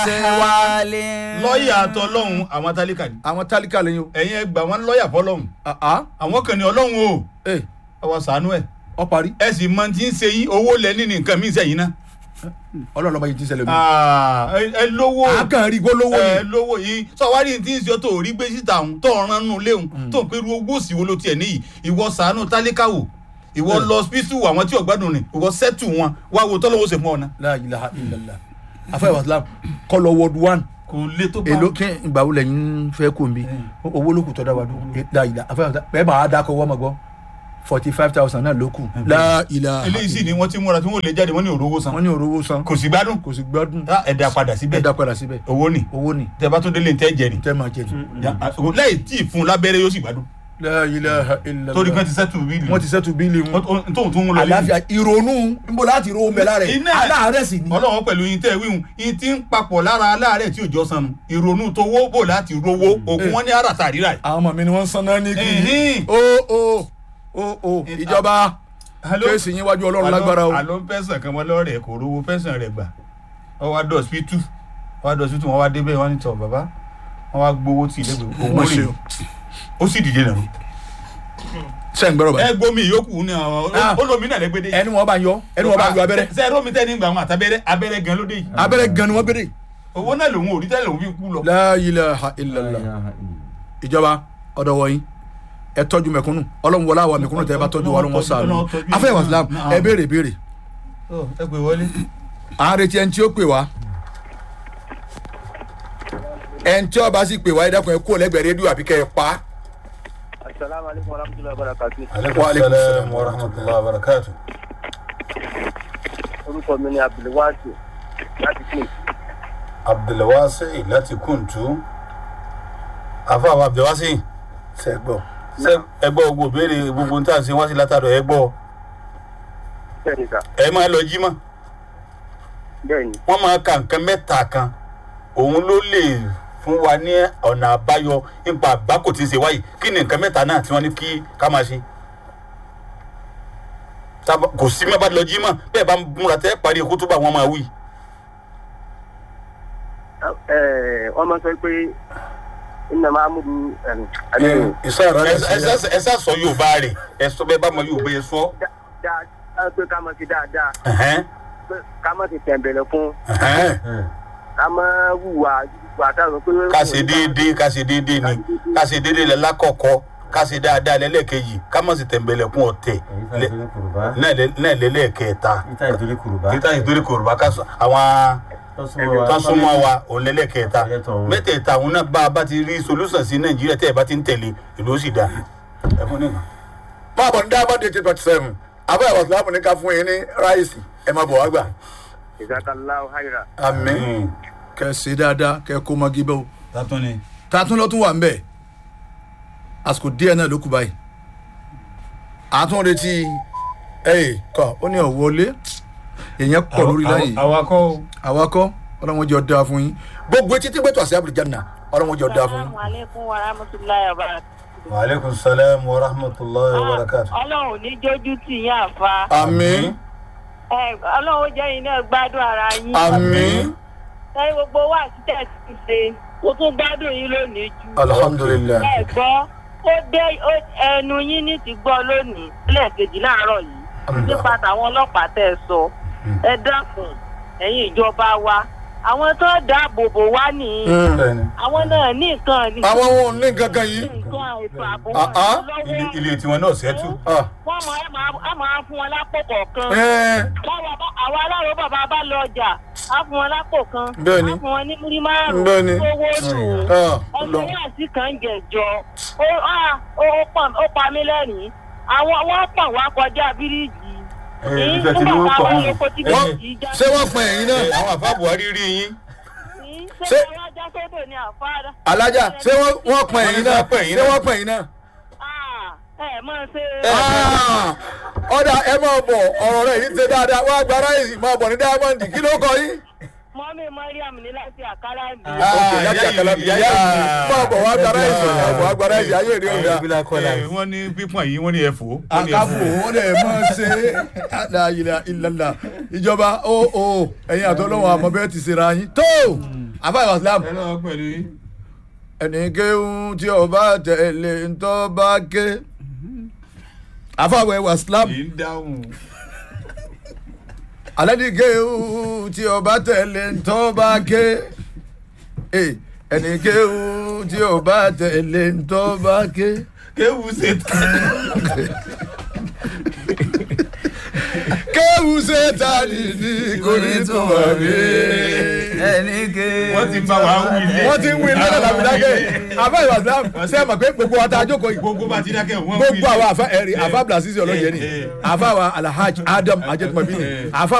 wálé. lọ́ọ̀yà àtọ́lọ́hún àwọn tálíkà ni àwọn tálíkà lẹ́yìn o. ẹ̀yin ẹ gbà wọ́n lọ́ọ̀yà fọlọ́hún àá àwọn kan ní ọlọ́hún o ẹ ẹ wọ sànú ẹ ọ parí ẹ sì mọ tí ń ṣe yín owó lẹ ní nǹkan mí sẹ́yìn náà ọlọ́run ọba yìí ti ṣẹlẹ̀ mi. Ah, ẹ- ẹ lówó àákàn rí gbólówó ẹ ni. lówó yìí sọwárí tí ń ṣe tó rí gbé síta òun tó ọ̀ràn nù léhùn tó ń pẹ́rù owó òsì wo ló tiẹ̀ níyì ìwọ sànú tálíkà wò ìwọ lọ sípítù àwọn tí ọ̀gbádùn ni ìwọ sẹ́tù wọn wá wo tọ́lọ́wọ́ ṣe fún ọ náà la ilaha illallah afẹ́ wàsílám kọlọ wọ́ọ̀dù wán kò lè tó bá èló kí ìgbà wo lẹ́yìn fẹ́ kó mi owó ló kù tọ́ da wa dùn la ilaha afẹ́ wàsílám bẹ́ẹ̀ bá a dákọ̀ wọ́n ma gbọ́ forty five thousand náà ló kù la ilaha eléyìí sì ni wọ́n ti múra tí wọ́n lè jáde wọ́n ní òróró san wọ́n ní òróró san kò sì gbádùn kò sì gbádùn Ah, ẹ dá padà síbẹ̀ ẹ dá padà síbẹ̀ owó ni owó ni tẹ bá tó délé tẹ jẹ ni tẹ́ máa jẹ ni Ya, ah, lẹ́yìn tí ì fún un lábẹ́rẹ́ yóò sì gbádùn la ilaha illallah torí pé ti sẹ́tù bíìlì wọ́n ti sẹ́tù bíìlì wọn tóun tún ń lọ àlàáfíà ìrònú nbọ láti ro omi lára ẹ̀ Iná- aláàárẹ̀ sì ni ọlọ́wọ́ pẹ̀lú yín tẹ́ wíhun yín ti ń papọ̀ lára aláàárẹ̀ tí òjò sanu ìrònú tó wó bò láti rówó ògùn wọn ní àràtà ríra ẹ̀. àwọn ọmọ mi ni wọ́n ń sanná ní kí Ẹ̀hìn. o o o o ìjọba kéèsì yín wájú ọlọ́run lágbára o àló ń pẹ́sàn kan mọ́ lọ́rẹ̀ kò rówó pẹ́sàn rẹ̀ gbà wọ́n wá dọ̀ sípítù wọ́n wá dọ̀ sípítù wọ́n wá débẹ̀ wọ́n ní tọ̀ bàbá wọ́n wá gbowó tì lẹ́gbẹ̀ẹ́ Mo owó ṣe rè o. ó sì dìde nàró. sẹ́yìn gbọ́dọ̀ ẹ báyìí gbomi ìyókù ní àwọn Ah. olómi náà lẹ́gbẹ̀dẹ́. ẹni wọn bá yọ ẹni wọn bá yọ abẹ́rẹ́ sẹ rómi tẹ́ ní gbà wọn àtàbẹ́rẹ́ abẹ́rẹ́ gan lóde yìí. abẹ́rẹ́ gan ni wọ́n béèrè owó náà lòun ò rí tẹ́lẹ̀ òun fi kú lọ. la ilaha illallah ìjọba ọ̀dọ̀ wọ̀nyí ẹ tọ́jú mẹ̀kúnnù ọlọ́run wọlé àwọn mẹ̀kúnnù tẹ́ ẹ bá tọ́jú wa lọ́wọ́ sáà Ọlọ́run tọ́jú afẹ́ wàsílám náà. ẹ béèrè béèrè Ọ, ẹ pè wọlé. à ń retí ẹni tí ó pè wá ẹni tí ọba sì pè wá ẹ dákun ẹ kúrò lẹ́gbẹ̀ẹ́ rédíò àbí kẹ́ ẹ pa á. asalaamu aleykum wa rahmatulahi wa barakatu. Wa alaikum salam wa rahmatulahi wa barakatu. orúkọ mi ni abdulwasi láti kí n. abdulwasi láti kuntu àfàwọn abdulwasi ṣe gbọ́ ṣe ẹ gbọ́ gbogbo béèrè gbogbo ń tà sí wá sí látàdọ̀ ẹ gbọ́ bẹ́ẹ̀ni sà ẹ máa lọ jí mọ́ bẹ́ẹ̀ni wọ́n máa ka nǹkan mẹ́ta kan òun ló lè fún wa ní ọ̀nà àbáyọ nípa àgbákò tí ń ṣe wáyé kí ni nǹkan mẹ́ta náà tí wọ́n ní kí ká máa ṣe Tá- kò sí mẹ́bàá lọ jí mọ́ bẹ́ẹ̀ bá ń múra tẹ́ parí kútúbà wọn máa wí. Ẹ, wọ́n máa sọ pé iná máa mú du àmì ìsára ẹ ẹ- ẹ sá sọ yorùbá rẹ̀ ẹ sọ bẹ́ẹ̀ bá mọ yorùbá yẹn sọ. dáadáa pé ká máa ti dáadáa Ẹ̀hẹ́n, pé ká máa ti tẹ̀m̀bẹ̀lẹ̀ fún ẹ̀hẹ́n. ká máa hùwà wà táwọn pé. ká ṣe déédéé ká ṣe déédéé ni ká ṣe déédéé lẹ lákọ̀ọ́kọ́ ká ṣe dáadáa lẹ́lẹ́kejì ká má sì tẹ̀m̀bẹ̀lẹ̀kún ọ̀tẹ̀ lẹ- náà lẹ- náà lẹ́lẹ́kẹta Ìta ìdórí kùrùbá. títà ìtorí kòròbá ká sọ àwọn tó súnmọ́ wa òun lẹ́lẹ́kẹta Ẹlẹ́tọ̀ òun. mẹ́tẹ̀ẹ̀ta òun náà bá a bá ti rí solúsàn sí nàìjíríà tẹ́ ẹ bá ti ń tẹ̀lé ìlú ó sì dá ẹ fún nìkan. máa bọ̀ ní diamond eighty twenty seven abẹ́ ìwàsílámù ní ká fún yín ní ráìsì ẹ máa bọ̀ wá gbà. ìsàkàlà ọ̀háìrà. àmín kẹ ṣe dáadáa kẹ kó mọ́gí bẹ́ẹ̀ o. tátún ni tààtún ló tún wà ń bẹ̀ àsìkò díẹ̀ náà ló kù báyìí àtún retí ẹ̀yẹ kọ ó ní ọ̀wọ́lé èèyàn pọ̀ lórí láyè awakọ̀ àwakọ̀ ọlọ́run jọ dáa fún yín gbogbo etí tí gbẹ́tọ̀ àṣẹ àbúrò jáde ọlọ́run jọ dáa fún yín. Assalamu alaikum wa rahmatullahi wa barakatuh. waaleykum salaam wa rahmatulahi wa barakatu. ọlọ́run ò ní jójú tì yín àfa. àmín Ẹ, ọlọ́run ó jẹ́ yín náà gbádùn ara yín. àmín sẹ́yìn gbogbo wa títẹ̀ ti ṣe mo tún gbádùn yín lónìí jù. alhamdulilayi ẹ gbọ́ ó dé ó- ẹnu yín ní ti gbọ́ lónìí lẹ́ẹ̀kejì láàárọ̀ yìí nípa tàwọn ọlọ́pàá tẹ́ ẹ sọ ẹ dákun ẹ̀yin ìjọba wa àwọn tó dáàbò bò wá nìyí bẹ́ẹ̀ni àwọn náà ní nǹkan ní àwọn ohun ò ní gangan yìí nǹkan ètò ààbò Ah, ah. wọn ilé lọ́wọ́ ilé tiwọn náà ṣẹ́tù. Ah, wọ́n mọ̀ ẹ́ máa ẹ́ máa fún wọn lápò kọ̀ọ̀kan. ẹ́ẹ́, Báwa bá- àwa aláàrọ̀ bàbá bá lọ ọjà á fún wọn lápò kan. Bẹ́ẹ̀ni. á fún wọn ní múrí márùn-ún. Bẹ́ẹ̀ni. owó nù. ah, ọmọ lọ. yẹn àti kan jẹjọ ó ah, ó ó pa- ó pa mí lẹ́rìn-ín àwọn wọ́n pọ̀ wá kọjá bíríìjì. Ẹ, Ní ìfẹ́ tí ní nígbà wọ́n pọ̀ táwọn nù. lóko tí Wọ́n- bíríìjì já ṣé wọ́n pọn ẹ̀yìn náà àwọn àfa buhari rí yín. sí ṣé- ṣé wọ́n já sódò ní àfárá. alájà ṣé wọ́n wọ́n pọn ẹ̀yìn náà Wọ́n pọn ẹ̀yìn ṣé náà. wọ́n pọn ẹ̀yìn náà. Ah, ẹ máa ṣe. Ah, ọ̀dà ẹ máa bọ̀ ọ̀rọ̀ rẹ̀ yìí ṣe dáadáa wọ́n á gba ráìsì máa bọ̀ ní diamond kí ló kọ yín. mọ́mí mariam ní láti àkàrà mi. ok láti ìyá àkàlà yìí- ìyá ìyá yìí yìí- máa bọ̀ wá gba ráìsì máa bọ̀ wá gba ráìsì ayé rí ọ̀dà. Ẹ, wọ́n ní pípọ̀n yìí wọ́n ní ẹ̀fọ́. wọ́n ní àkàfò ẹ̀fọ́. wọn lè máa ṣe àdáyìlá ìlàlà ìjọba ó ó ẹ̀yin àtọ́lọ́wọ́ àmọ́ bẹ́ẹ̀ ti ṣe ra yín tó àfa ìwà islam ẹ lọ́wọ́ pẹ̀lú yín. ẹni kéhùn tí ọba tẹ̀lé ntọ́ bá ké àfa ìwà islam kì í dáhùn. alẹ́ ní kéhùn tí ọba tẹ̀lé ntọ́ bá ké Eh, ẹni kéhùn tí ọba tẹ̀lé ntọ́ bá ké. kéwù ṣe tán. kéwù ṣe ta ni ní kò ní tún wà mí. ẹni ké. wọ́n ti bá wa wí lé. wọ́n ti ń wí lọ́dọ̀ làbídákẹ́ àfa ìwà islam ṣe é mọ̀ pé gbogbo wa ta jókòó yìí gbogbo bá ti dákẹ́ wọ́n wí gbogbo àwọn àfa ẹ̀rí àfa blasisi ọlọ́yẹ ni Eh, eh. àfa wa alhaji adam ajẹtumabi ni àfa